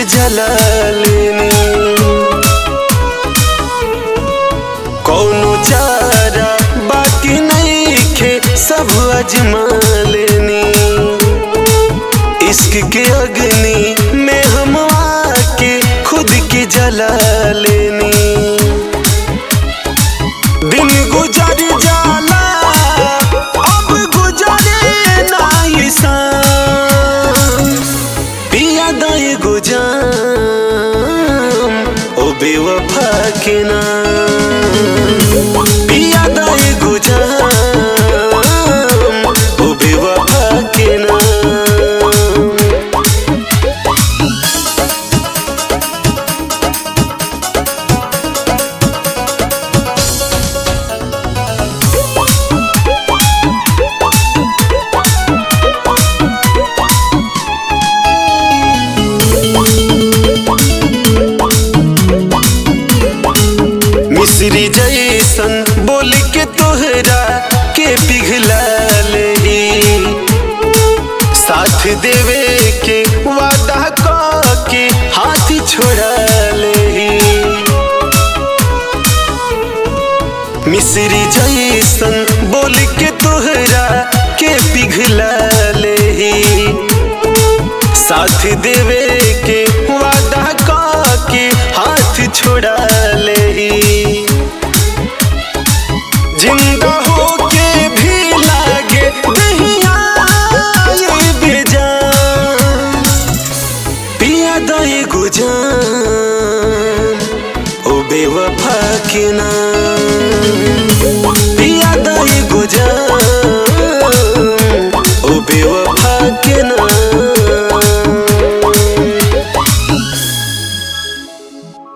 जला लेनी कौनो चारा बाकी नहीं खे सब अजमा लेनी इश्क के अग्नि में हम आके खुद की जला लेनी दिन गुजर जाला अब गुजरे नाई शाम पिया दाए गुजाम ओ बेवफा के नाम पिया दाए गुजाम ओ बेवफा के नाम मिश्री जैसन बोल के तोहरा के पिघला ले साथ देवे के वादा क के हाथ छोड़ा ले मिश्री जैसन बोल के तोहरा के पिघला ले साथ देवे के